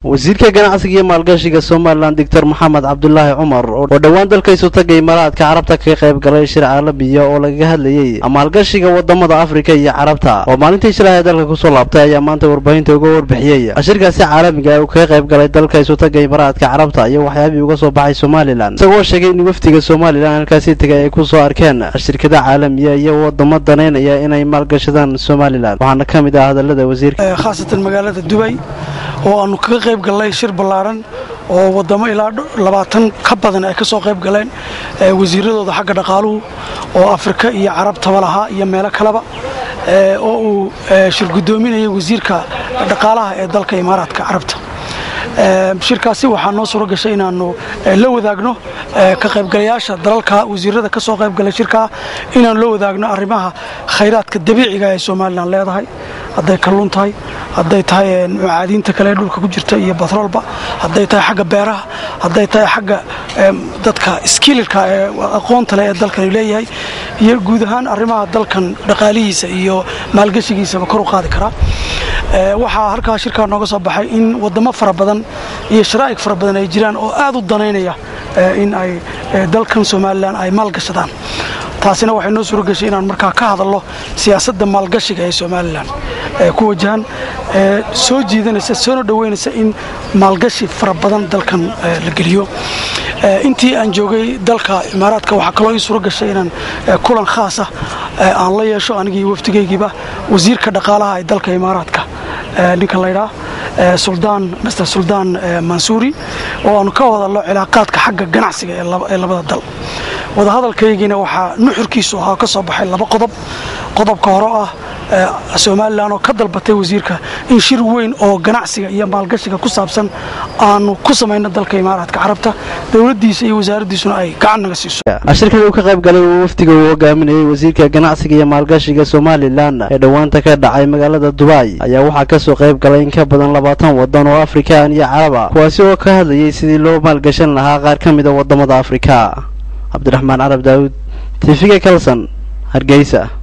wasiirka ganacsiga iyo maalgashiga somalilan doctor maxamed cabdulaahi cumar oo dhowaan dalkaisu tagay imaaraadka carabta ka qayb galay shir caalamiya oo lagaga hadlayey maalgashiga wadamada afrika iyo carabta oo maalintii shilaha dalka kusoo laabtay ayaa maanta warbaahinta uga warbixiyey shirkaasi caalamiga uu kaga qayb galay dalka isu taga imaaraadka carabta iyo waxyaabihii uga soo baxay somalilan isagoo sheegay in wafdiga somalilan halkaasi tegay ay kusoo arkeen shirkada caalamiya iyo wadamo danaynaya inay maalgashadaan somalilan waxaana ka mid ah hadalada wasiirka khaasatan magaalada dubay oo aanu kaga qayb gallay shir ballaaran oo wadamo ilaa labaatan ka badan ay ka soo qayb galeen wasiiradooda xagga dhaqaaluhu oo afrika iyo carabtaba lahaa iyo meelo kaleba oo uu shir guddoominayay wasiirka dhaqaalaha ee dalka imaaraadka carabta shirkaasi waxaa noo suuro gashay inaannu la wadaagno ka qaybgalayaasha dalalka wasiirada ka soo qaybgalay shirkaa inaannu la wadaagno arrimaha khayraadka dabiiciga ee somalilan leedahay hadday kalluun tahay hadday tahay macaadiinta kale ee dhulka ku jirta iyo batroolba hadday tahay xagga beeraha hadday tahay xagga dadka skililka ee aqoonta leh ee dalkani leeyahay iyo guud ahaan arrimaha dalkan dhaqaalihiisa iyo maalgashigiisaba kor u qaadi karaa waxaa halkaa shirkaa nooga soo baxay in wadamo fara badan iyo sharaa'ig fara badan ay jiraan oo aad u danaynaya in ay dalkan somalilan ay maalgashadaan taasina waxay noo suuro gashay inaan markaa ka hadalno siyaasadda maalgashiga ee somalilan ku wajahan soo jiidanaysa soona dhoweynaysa in maalgashi fara badan dalkan la geliyo intii aan joogay dalka imaaraadka waxaa kaloo ii suuro gashay inaan kulan khaasa aan la yeesho anigii wafdigaygiiba wasiirka dhaqaalaha ee dalka imaaraadka ninka laydhaa suldaan master suldaan mansuuri oo aanu ka wadalno cilaaqaadka xagga ganacsiga ee labada dal wadahadalkaygiina waxaa nuxurkiisu ahaa ka soo baxay laba qodob qodobka hore ah somalilan oo ka dalbatay wasiirka in shir weyn oo ganacsiga iyo maalgashiga ku saabsan aanu ku samayno dalka imaaraadka carabta dowladdiisa iyo wasaaraddiisuna ay gacan naga siiso shirkada uu ka qayb galay uu wafdiga uu hogaaminayey wasiirka ganacsiga iyo maalgashiga somalilan ee dhowaanta ka dhacay magaalada dubai ayaa waxaa kasoo qayb galay in ka badan labaatan wadan oo afrikaan iyo caraba kuwaasi oo ka hadlayay sidii loo maalgashan lahaa qaar ka mida wadamada afrika cabdiraxmaan carab daawud tifiga kalson hargeysa